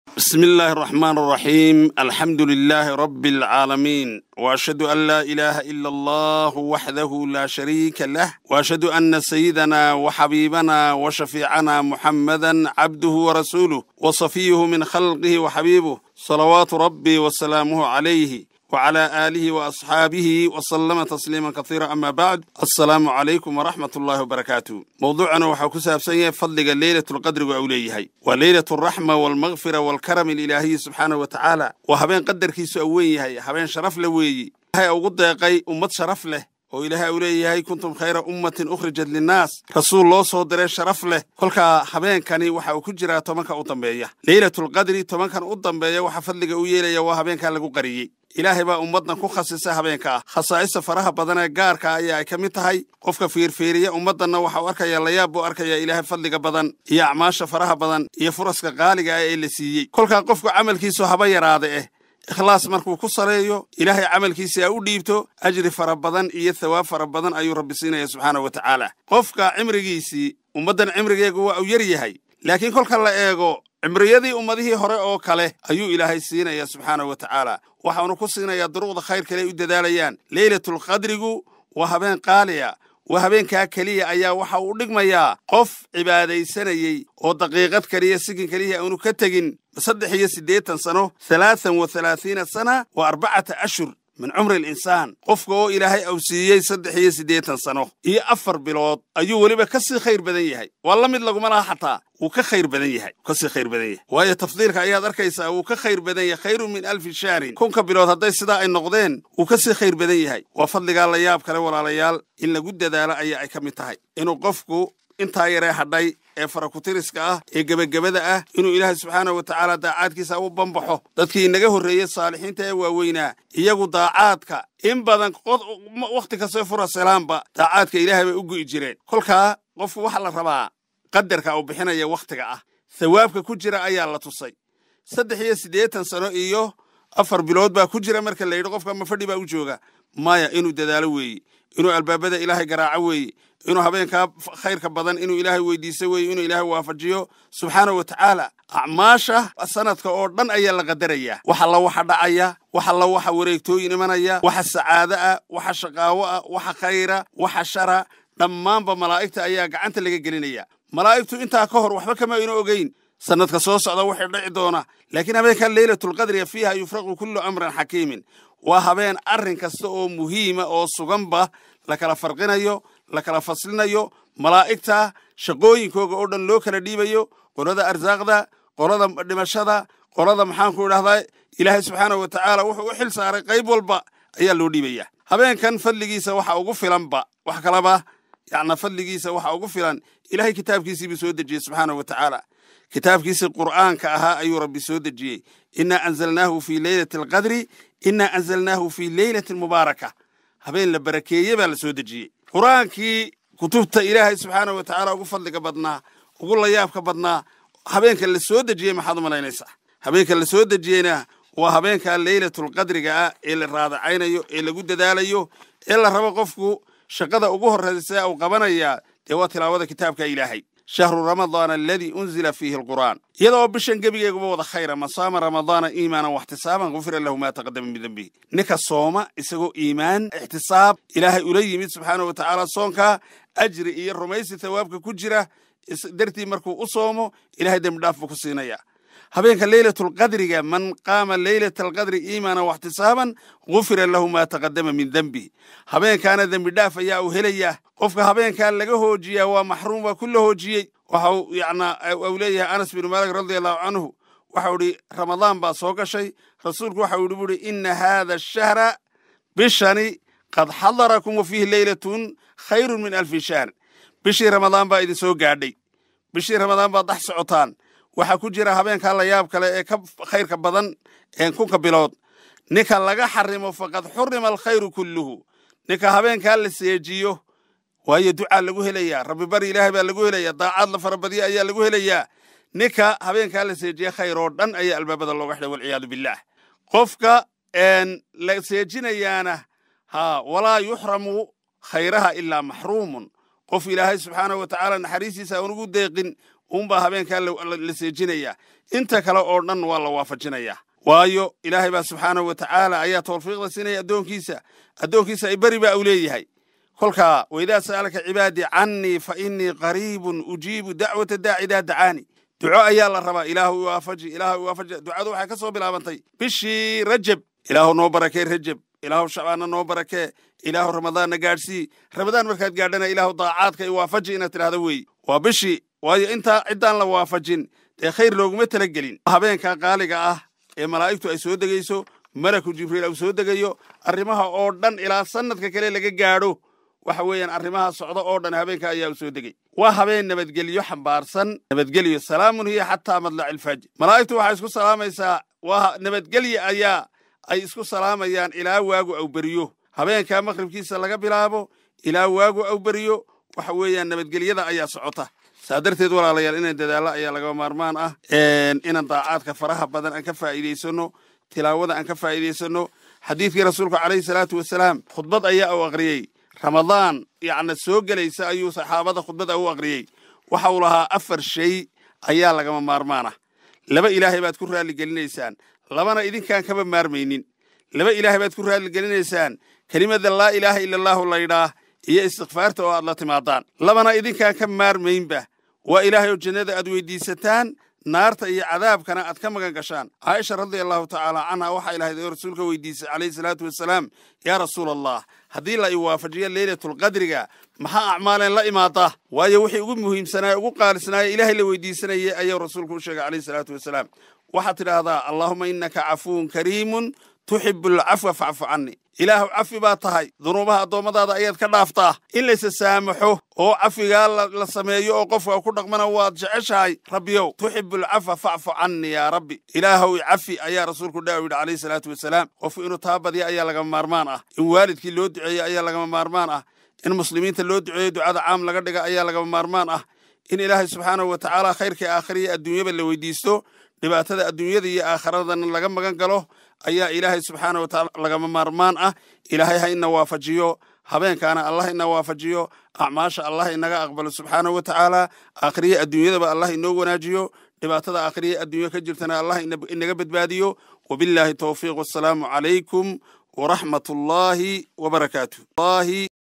بسم الله الرحمن الرحيم الحمد لله رب العالمين واشهد ان لا اله الا الله وحده لا شريك له واشهد ان سيدنا وحبيبنا وشفيعنا محمدا عبده ورسوله وصفيه من خلقه وحبيبه صلوات ربي وسلامه عليه وعلى آله وأصحابه وسلم تسليما كثيرا أما بعد السلام عليكم ورحمة الله وبركاته موضوعنا وحا كسابسن فضل ليلة القدر وأوليه وليلة الرحمة والمغفرة والكرم الإلهي سبحانه وتعالى وهبين قدر كيسو أويه هبين شرف لويه هاي أوقد يقي أمت شرف له oo ilaahay uu leeyahay kuntum khayra ummatin ukhrijat linnaas rasuul loo soo diray sharaf leh kolkaa habeenkani waxa uu ku jiraa tobanka u dambeeya leylatulqadri tobankan u dambeeya waxa fadliga u yeelaya waa habeenkaa lagu qariyey ilaahay baa ummaddan ku khasisa habeenka ah khasaa'ista faraha badan ee gaarka ayaa ay ka mid tahay qofka fiirfiiriya ummaddanna waxa uu arkaya layaab buu arkaya ilaahay fadliga badan iyo acmaasha faraha badan iyo furaska qaaliga ah ee la siiyey kolkaa qofku camalkiisu haba yaraada eh ikhlaas markuu ku saleeyo ilaahay camalkiisa a u dhiibto ajri fara badan iyo thawaab fara badan ayuu rabbi siinaya subxaana wa tacaala qofka cimrigiisii ummaddan cimrigeegu waa uu yar yahay laakiin kolka la eego cimriyadii ummadihii hore oo kale ayuu ilaahay siinaya subxaana wa tacaala waxaanu ku siinayaa duruqda khayr kale ay u dadaalayaan leylatulqadrigu waa habeen qaaliya waa habeenkaa keliya ayaa waxa uu dhigmayaa qof cibaadaysanayey oo daqiiqad keliya sigin keliya aanu ka tegin saddex iyo siddeetan sano halaatan wa halaathiina sana wa arbacata ashhur min cumri alinsaan qofka oo ilaahay awsiiyey saddex iyo siddeetan sano iyo afar bilood ayuu weliba ka sii khayr badan yahay waa la mid laguma laha xataa wuu ka khayr badan yahay ka sii khayr badan yahay waayo tafdiilka ayaad arkaysaa wuu ka khayr badan yahay khayrun min alfi shahrin kunka bilood hadday sidaa ay noqdeen wuu ka sii khayr badan yahay waa fadligaa la yaab kale walaalayaal in lagu dadaalo ayaa ay ka mid tahay inuu qofku intaa yaree hadhay ee farakutiriska ah ee gebagabada ah inuu ilaahay subxaana wa tacaala daacaadkiisa u bambaxo dadkii inaga horreeyey saalixiinta ee waaweynaa iyagu daacaadka in badan wakhti kastoo fura salaamba daacaadka ilaahay bay u gu'i jireen kolkaa qofku waxaa la rabaa qadarka uu bixinaya wakhtiga ah thawaabka ku jira ayaa la tusay saddex iyo siddeetan sano iyo afar bilood baa ku jira marka la yidhi qofka mafadhi baa u jooga maya inuu dadaalo weeye inuu albaabada ilaahay garaaco weeye inuu habeenkaa khayrka badan inuu ilaahay weydiiso weeye inuu ilaahay waafajiyo subxaana wa tacaala acmaasha sanadka oo dhan ayaa la qadarayaa wax alla waxa dhacaya wax alla waxa wareegtooyin imanaya waxa sacaado ah waxa shaqaawo ah waxa khayra waxa shara dhammaanba malaa'igta ayaa gacanta laga gelinaya malaa'igtu intaa ka hor waxba kama aynu ogeyn sanadka soo socda waxay dhici doona laakiin habeenkan leylatulqadriga fiiha yufraqu kullu amran xakiimin waa habeen arrin kasta oo muhiima oo suganba la kala farqinayo la kala faslinayo malaa'igta shaqooyinkooga oo dhan loo kala dhiibayo qolada arsaaqda qolada dhimashada qolada maxaanku idhahdaa ilaahay subxaana wa tacaala wuxuu u xil saaray qayb walba ayaa loo dhiibaya habeenkan fadligiisa waxa ugu filanba wax kalaba yacna fadligiisa waxa ugu filan ilahay kitaabkiisiibuu soo dejiyey subxaana wa tacaala kitaabkiisii qur'aanka ahaa ayuu rabbi soo dejiyey innaa anzalnaahu fii leylati alqadri innaa anzalnaahu fii leylatin mubaaraka habeen la barakeeye baa la soo dejiyey qur'aankii kutubta ilaahay subxaana wa tacaala ugu fadliga badnaa ugu layaabka badnaa habeenka la soo dejiyey maxaad u malaynaysaa habeenka la soo dejiyeyna waa habeenka leylatulqadriga ah ee la raadacaynayo ee lagu dadaalayo ee la rabo qofku shaqada ugu horraysa uu qabanayaa dee waa tilaawada kitaabka ilaahay shahru ramadaan aladii unzila fiihi alqur'aan iyada oo bishan gebigeeguba wada khayra man saama ramadaana iimaanan waxtisaaban gufira lahu maa taqadama min dembihi ninka sooma isagoo iimaan ixtisaab ilaahay ula yimid subxaana wa tacaala soonkaa ajri iyo rumaysi thawaabka ku jira dartii markuu u soomo ilahay dembi dhaaf buu ku siinaya habeenka leylatulqadriga man qaama leylata alqadri iimaanan waxtisaaban gufira lahu maa taqadama min dembihi habeenkaana dembi dhaaf ayaa uu helayaa qofka habeenkaa laga hoojiyaa waa maxruum waa ku la hoojiyey waxa uu yacnaa uu leeyahay anas binu maalik radia allahu canhu waxau idhi ramadaan baa soo gashay rasuulku waxa uu buuhi ina haada ashahra bishani qad xadarakum wa fiihi leylatun khayrun min alfi shahr bishii ramadaan baa idin soo gaadhay bishii ramadaan baad dhex socotaan waxaa ku jira habeenkaa la yaab kale ee ka khayrka badan ee kunka bilood ninka laga xarimo faqad xurima alkhayru kulluhu ninka habeenkaa la seejiyo waayo ducaa lagu helayaa rabbi bari ilaahay baa lagu helayaa daacaad la farabadiya ayaa lagu helayaa ninka habeenkaa la seejiya khayr oo dhan ayaa albaabada looga xidhay walciyaadu billaah qofka la seejinayaana ha walaa yuxramu khayraha ilaa maxruumun qof ilaahay subxaanahu wa tacaala naxariistiisa aan ugu deeqin unbaa habeenkaa la seejinayaa inta kale oo dhan waa la waafajinayaa waayo ilaahay baa subxaanahu wa tacaala ayaa tawfiiqda siinaya addoonkiisa addoonkiisa ay beri baa u leeyahay kolkaa waidaa sa'alaka cibaadii cannii fa innii qariibun ujiibu dacwata daaci idaa dacaani duco ayaa la rabaa ilaahu iwaafaji ilaahu iwaafaji ducadu waxay ka soo bilaabantay bishii rajab ilaahu noo barakee rajab ilaahu shacbaanna noo barakee ilaahu ramadaanna gaadhsii ramadaan markaad gaadhana ilaahu daacaadka iwaafaji inaad tidhahdo weeye waa bishii waayo intaa ciddaan la waafajin dee khayr looguma tala gelin habeenka qaaliga ah ee malaa'igtu ay soo degayso malaku jibriil uu soo degayo arrimaha oo dhan ilaa sannadka kale laga gaadho waxa weeyaan arrimaha socda oo dhan habeenka ayaa u soo degay waa habeen nabadgelyo xambaarsan nabadgelyo salaamun hiya xataa madlaci ilfajr malaa'igtu waxay isku salaamaysaa waa nabadgelye ayaa ay isku salaamayaan ilaa waagu aw beriyo habeenkaa maqribkiisa laga bilaabo ilaa waagu aw beriyo waxa weeyaan nabadgelyada ayaa socota saa darteed walaalayaal inaan dadaallo ayaa lagaba maarmaan ah inaan daacaadka faraha badan aan ka faa'iidaysanno tilaawada aan ka faa'iidaysanno xadiidkii rasuulku calayhi salaatu wasalaam khudbad ayaa u aqriyey ramadaan yacna soo gelaysa ayuu saxaabada khudbada u aqriyey waxa uu lahaa afar shay ayaa lagama maarmaan ah laba ilaahay baad ku raalligelinaysaan labana idinkaan kaba maarmaynin laba ilaahay baad ku raalligelinaysaan kelimada laa ilaaha ila allaahu laydhaah iyo istikfaarta oo aad la timaadaan labana idinkaan ka maarmaynba waa ilaahay oo jannada aad weyddiisataan naarta iyo cadaabkana aad ka magan gashaan caaisha radia allahu tacaala canha waxay lahayd oo rasuulka weydiisay calayhi salaatu wasalaam yaa rasuula allah haddii la iwaafajiyo leylatulqadriga maxaa acmaaleen la imaada waayo wixii ugu muhiimsanaaye ugu qaalisnaaye ilaahay la weydiisanayay ayuu rasuulku u sheegay calayhi salaatu wasalaam waxaad tidhaahdaa allaahuma innaka cafuwun kariimun tuxibu alcafwa facfu canni ilaahu cafi baa tahay dunuubaha addoommadaada ayaad ka dhaaftaa in laysa saamaxo oo cafigaa la sameeyo oo qofka ku dhaqmana waad jeceshahay rabbiyow tuxibu alcafa facfu canni yaa rabbi ilaahow cafi ayaa rasuulku dhaa yidhi calayhi salaatu wasalaam qofku inuu taa badya ayaa lagama maarmaan ah in waalidkii loo duceeyo ayaa lagama maarmaan ah in muslimiinta loo duceeyo ducada caam laga dhiga ayaa lagama maarmaan ah in ilaahay subxaanahu wa tacaala khayrkai aakhiriya adduunyaba la weydiisto dhibaatada adduunyada iyo aakhiradana laga magan galo ayaa ilaahay subxaana wa tacaala lagama maarmaan ah ilaahay ha ina waafajiyo habeenkaana allah ina waafajiyo acmaasha allah inaga aqbalo subxaana wa tacaala aakhiriya adduunyadaba allah inoo wanaajiyo dhibaatada aakhiriya adduunya ka jirtana allah inaga badbaadiyo wabillaahi towfiiq wassalaamu calaykum waraxmat ullaahi wabarakaatu